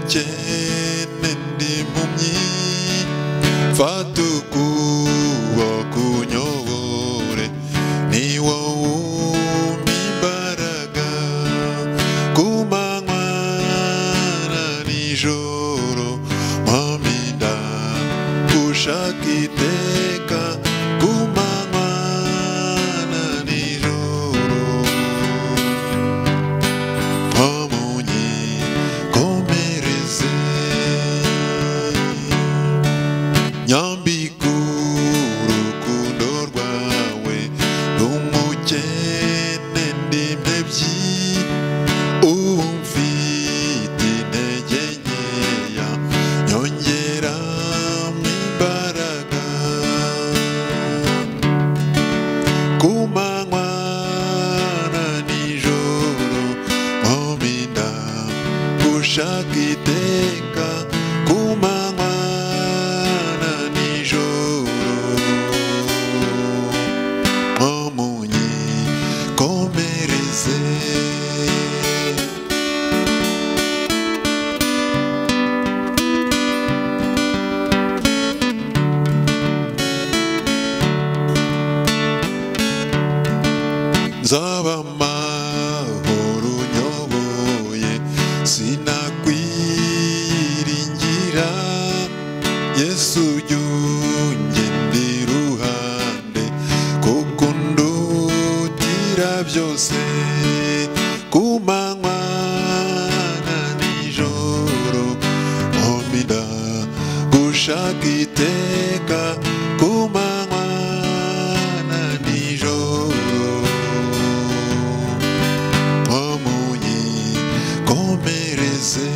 cyene ndi impumyi fata ukuboko kunyobore ni wowe umpa imbaraga ku manywa na nijoro mpaminda ushaka iteka ku manywa na nijoro Pamunyi komereze Nyambika urukundo rwawe Numukene ndi impebyi Ubu mfite intege nkeya Nyongeramo imbaraga ku manywa na nijoro mpinda ushaka iteka ku manywa na nijoro mpamunyi komereze nzaba amahoro unyoboye sinakwiringira yesu jya ungenda iruhande kuko undutira byose ku manywa na nijoro mpomida gushaka iteka ku manywa na nijoro Pamunyi komereze